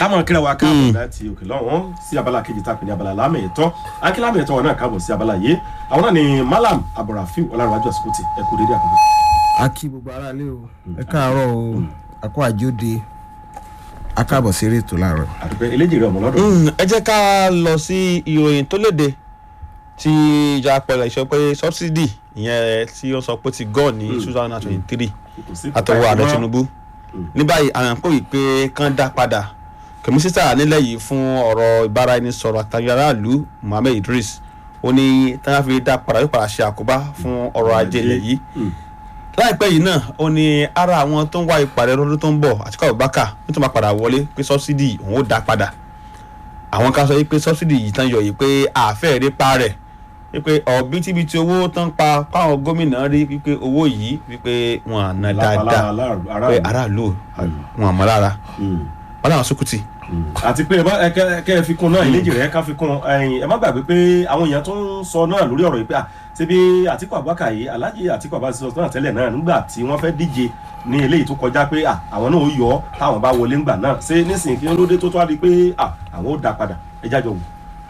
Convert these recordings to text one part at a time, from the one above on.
kámọ̀ kíra wa káàbọ̀ láti òkè lọ́wọ́n sí abala kejì tá a pè ní abala lámì ẹ̀tọ́ akílámì ẹ̀tọ́ wọn náà káàbọ̀ sí abala yìí àwọn náà ni malam abdulrafiu ọlárànwájú àsìkòtì ẹ kú dédé àkókò. a kí gbogbo ara lé o ẹ káàárọ̀ o a kó àjóde a káàbọ̀ sí eré ètò láàárọ̀. àdúgbò eléjì rẹ ọmọ lọ́dọ̀ Mm, ẹ jẹ́ ká lọ sí ìròyìn tó léde tí ìjọba pẹ̀lú ìṣọ́ pé subsidy ìyẹn tí ó sọ pé ti gọ́ ní two thousand and twenty three kò sí àtọwọ́ ààrẹ ìfipá tinubu ní báyìí àwọn kò wí pé kán dá padà kọmísítà nílẹ̀ yìí fún ọ̀rọ̀ ìbáraẹnisọ̀rọ̀ àtàwọn aráàlú mohammed idris ó ní táwọn fi dá padà yóò padà ṣe àkóbá fún ọrọ̀ ajé ilẹ̀ yìí Mm. láìpẹ́ yìí náà ó ní ara àwọn tó ń wá ìpàdé lọ́dún tó ń bọ̀ àtikọ́ abubakar ó tún máa padà wọlé pé sọ́sídì òun ó dá padà àwọn kan sọ yìí pé sọ́sídì yìí tán yọ yìí pé àfẹ́ rí pa rẹ̀ wípé ọ̀bítíbitì owó tán pa káwọn gómìnà rí wípé owó yìí wípé wọn à ná dáadáa pé aráàlú wọn àmọ́ lára wọn làwọn sókùtì. àti pé ẹ bá- ẹ kẹ- ẹ kẹ ẹ fi kún náà eléjì rẹ ká fi kún ẹyin ẹ má gbàgbé pé àwọn èèyàn tó ń sọ náà lórí ọ̀rọ̀ yìí pé à ṣebí àtìkù abubakar yìí alhaji àtìkù abubakar sọ náà tẹ́lẹ̀ náà nígbà tí wọ́n fẹ́ díje ní eléyìí tó kọjá pé à àwọn náà ó yọ ọ́ táwọn bá wọlé ńgbà náà ṣé nísìnyí kí ló dé tó tó wá di pé à àwọn ó dá padà ẹ jájọ wò.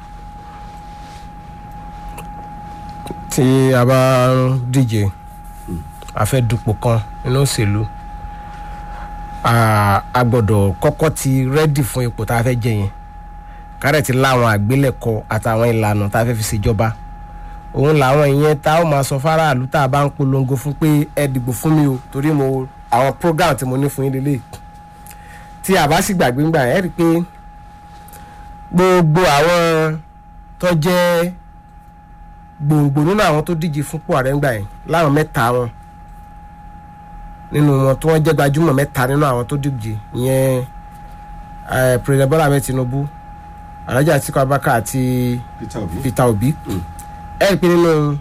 tí a bá ń díje a fẹ́ dupò kan nínú òṣèlú a a gbọ́dọ̀ kọ́kọ́ ti rẹ́dì fún ipò tá a fẹ́ jẹ yẹn kárẹ̀ ti láwọn àgbélẹ̀kọ àtàwọn ìlànà tá a fẹ́ fi ṣèjọba òun làwọn ìyẹn tá a ó máa sọ fáráàlú tá a bá ń polongo fún pé ẹ dìbò fún mi o torí mo àwọn program tí mo ní fún yín lélẹ̀ tí a bá sì gbàgbé ńgbà yẹn ẹ rí i pé gbogbo àwọn tó jẹ́ gbòǹgbò nínú àwọn tó díje fúnpò ààrẹ ńgbà yẹn láwọn mẹ́ta wọn nínú wọn tí wọ́n jẹ́ gbajúmọ̀ mẹ́ta nínú àwọn tó díje ìyẹn eh, president bola ahmed tinubu alhaji atiku abubakar àti peter obi peter obi ẹ rí i pé nínú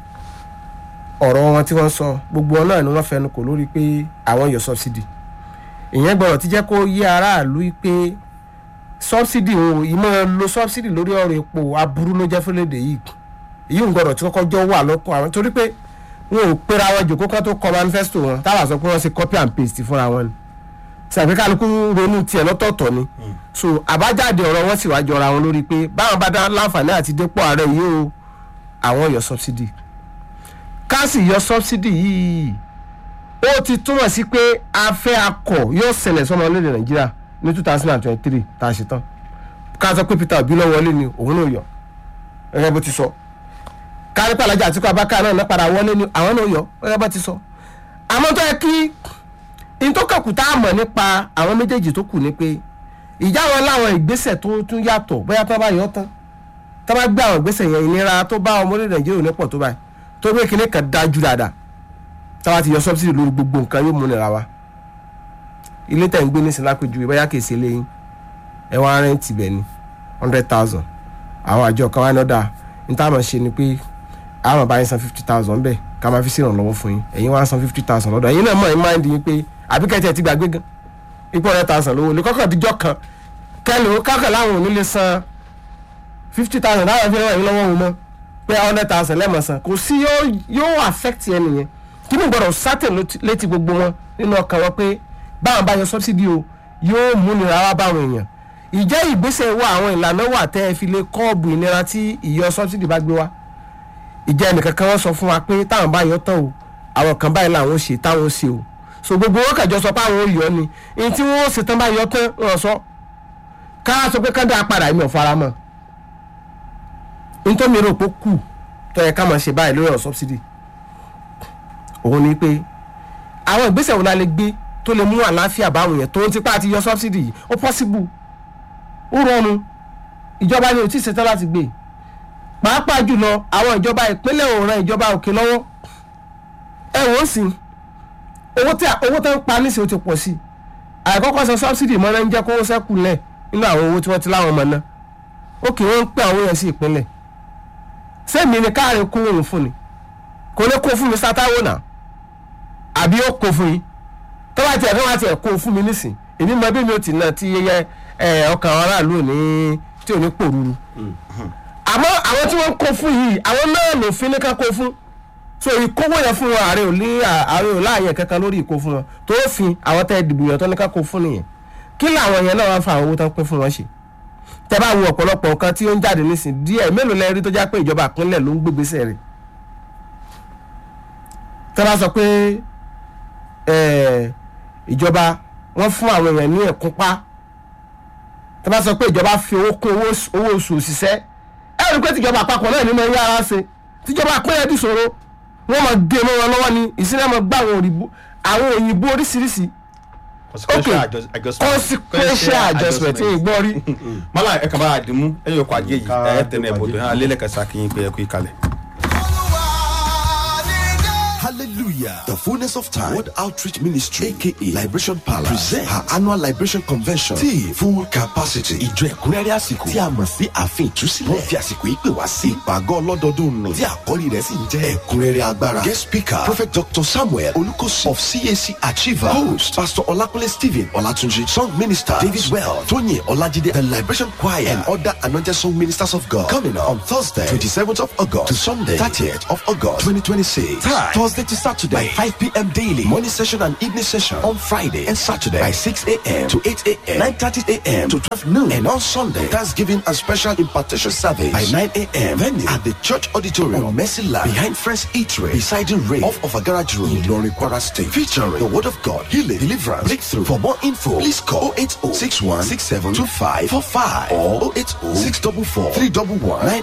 ọ̀rọ̀ wọn tí wọ́n sọ gbogbo wọn náà ni wọ́n fẹnu kò lórí pé àwọn yọ subsidy ìyẹn gbọ́dọ̀ ti jẹ́ kó yé aráàlú pé subsidy o ìmọ̀ lo subsidy lórí ọ̀rọ̀ epo aburú ló jẹ́ fúnlédè yìí èyí ń gbọ́dọ̀ tí kọ́kọ́ jọ wà lọ́kọ̀ àwọn torí pé wọn ò pera wọn jòkó kan tó kọ manifesto wọn táwa sọ pé wọ́n ṣe copy and paste fúnra wọn ni sàbí kálukú ronú tiẹ̀ lọ́tọ̀ọ̀tọ̀ ni so àbájáde ọ̀rọ̀ wọn sì wá jọra wọn lórí pé báwọn bá dá láǹfààní àti dépò ààrẹ yìí o àwọn yọ subsidy ká sì yọ subsidy yìí ó ti túmọ̀ sí pé afẹ́ akọ̀ yóò ṣẹlẹ̀ sọmọ orílẹ̀ nàìjíríà ní two thousand and twenty three tá a ṣe tán ká sọ pé peter obi lọ wọlé ni òun náà yọ gẹ́gẹ́ bó ti sọ kárí pàlájà àti kó abáká náà náà padà wọlé ni àwọn náà yọ gẹ́gẹ́ bó ti sọ àmọ́ tó yẹ kí n tó kàkù tá a mọ̀ nípa àwọn méjèèjì tó kù ni pé ìjà wọn láwọn ìgbésẹ̀ tó tún yàtọ̀ bóyá tó bá yọ tán tó bá gbé àwọn ìgbésẹ̀ yẹn ìnira tó bá ọmọ orílẹ̀ nàìjíríà ò ní pọ̀ tó báyìí tó gbé kinní kan dájú dáadáa tá a bá ti yọ sọ́bsìdì lórí gbogbo nǹkan yóò mú nira wa ilé tẹ̀ ń gbé nísìnyí lápèjúwe bóyá kìí ṣe léyìn ẹ wá rẹ́ǹtì bẹ̀ ni hundred thousand àwọn àjọ kan wá ní ọ̀dà ní táwọn ṣe ni pé àwọn bá yín san fifty thousand bẹ́ẹ̀ ká máa fi sí ìrànlọ́wọ́ fún yín ẹ̀yin wá san fifty thousand lọ́dọ̀ ẹ̀yin náà mọ̀ ẹ̀ máa ń di yín pé àbí kẹ́tì ẹ̀ ti gbàgbé gan ipò hundred thousand lówó lè kọ́kọ́ díjọ́ kan kẹ́lò kákọ̀ láwọn ò ní lè san fifty thousand láwọn fi ràn yín lọ́wọ́ wọn mọ́ pé hundred thousand lẹ́mọ̀ san kò sí yóò yóò affect ẹ nìyẹn kí ni gbọ́dọ̀ sátẹ̀ létí gbogbo wọn nínú ọkàn wọn pé báwọn bá yọ subsidy o yóò múnira wá báwọn èèyàn ìjẹ́ ìgbésẹ̀ wà àwọn ìlànà wà tẹ́ ẹ fi lè kọ́ọ̀bù ìnira tí ìyọ subsidy bá gbé wá ìjẹ́ ẹnìkan kan wọ́n sọ fún wa pé táwọn bá yọ tán o àwọn kan báyìí làwọn ṣe táwọn ṣe o so gbogbo wọn kàjọ sọ pé àwọn ò yọ ni ní tí wọ́n ṣe tán bá yọ tán wọ́n sọ ká sọ pé ká dá padà èmi ò fara mọ́ nítorí mi rò pé kù tó yẹ ká máa ṣe báyìí lórí ọ̀rọ̀ subsidy òun ni pé àwọn ìgbésẹ̀ wo la lè gbé tó lè mú àlàáfíà báwọn yẹn tó ń tipa àti yọ subsidy yìí ó possible ó rọrùn ìjọba ni ò tí ì ṣetán láti gbé pàápàá jùlọ àwọn ìjọba ìpínlẹ̀ ò ran ìjọba òkè lọ́wọ́ ẹ wò ó sì owó tí owó tó ń pa níṣẹ́ ó ti pọ̀ sí i àìkọ́kọ́ sọ subsidy mọ́ náà ń jẹ́ kó sẹ́kù lẹ̀ nínú àwọn owó tí wọ́n ti láwọn ọmọ náà ó kì í wọ́n ń pẹ́ àwọn yẹn sí ìpínlẹ̀ sẹ́mi ni káàrin kó òun fún ni kò lè kó fún mi sátáwó náà àbí ó kó fún yín tó bá tiẹ̀ fẹ́ wá tiẹ̀ kó fún mi nísìn èmi mọ bí mi ò tì náà tí yẹyẹ ẹ ọkàn àwọn aráàlú ò ní tí ò ní pòrúurú àmọ́ àwọn tí wọ́n ń kó fún yìí àwọn náà ló fi ní ká kó fún so ìkówó yẹn fún wọn ààrẹ ò ní ààrẹ ò láàyè kankan lórí ìkó fún wọn tó fi àwọn tẹ́ ìdìbò yẹn tó ní ká kó fún nìyẹn kí làwọn yẹn náà wá fa àwọn owó tán pín fún wọn ṣe tẹ bá wo ọ̀pọ̀lọpọ̀ nǹkan tí ó ń jáde nísìn díẹ̀ mélòó lẹ rí tó já pé ìjọba ìpínlẹ̀ ló ń gbégbèsè rẹ̀ tẹ bá sọ pé eh, ìjọba wọ́n fún àwọn èèyàn ní ẹ̀kúnpá tẹ bá sọ pé ìjọba fi owó kún owó oṣù- owó oṣù òṣìṣẹ́ ẹ rí i pé tìjọba àpapọ̀ náà ní mọ ẹyẹ ara ṣe tìjọba ìpínlẹ̀ dì ṣòro wọ́n mọ̀ dé mọ́ wọn lọ́wọ́ ni ìsínlẹ̀ mọ̀ gbá àwọn òyìnbó àwọn òyìnbó oríṣiríṣi consequential Okay. adjust- adjustment consequential adjustment tí ì gbọ́ rí. mọ́lá ẹ̀ kàn bá a dìmú ẹ̀yìn ọkọ̀ ajé yìí Ká ẹ̀ tẹ̀lé ọkọ̀ ẹ̀bùdó ajé. ẹ̀ alẹ́lẹ́kẹsà kí n pé ẹ kú ìkàlẹ̀. Hallelujah. The fullness of time. World Outreach Ministry, aka Liberation Palace, present her annual Liberation Convention. Tí full capacity. Ìjọ ẹ̀kúnrẹ́rẹ́ àsìkò. Tí a mọ̀ sí ààfin ìtúsílẹ̀. Wọ́n fi àsìkò yìí pè wá sí ìpàgọ́ ọlọ́dọọdún nù. Tí àkọ́rí rẹ̀ sì ń jẹ́ ẹ̀kúnrẹ́rẹ́ agbára. Guest speaker Prophet Dr. Samuel Olukosi of CAC Achiever. Host Pastor Olakunle Stephen Olatunji. Song minister David Well. Tóyìn Ọlájídé. The Liberation Choir and other anointed song ministers of God. Coming up on Thursday, 27th of August to Sunday, 30th of August, 2026. Time Thursday to Saturday by 5 p.m. daily. Morning session and evening session on Friday and Saturday by 6 a.m. to 8 a.m. 9:30 a.m. to 12 noon. And on Sunday, Thanksgiving and special impartation service by 9 a.m. Venue at the church auditorium on Mercy Land behind Friends Eatery beside the rail off of a garage road in Lori Kwara State. Featuring the word of God, healing, deliverance, breakthrough. For more info, please call 080 61 67 25 45 or 080 644 311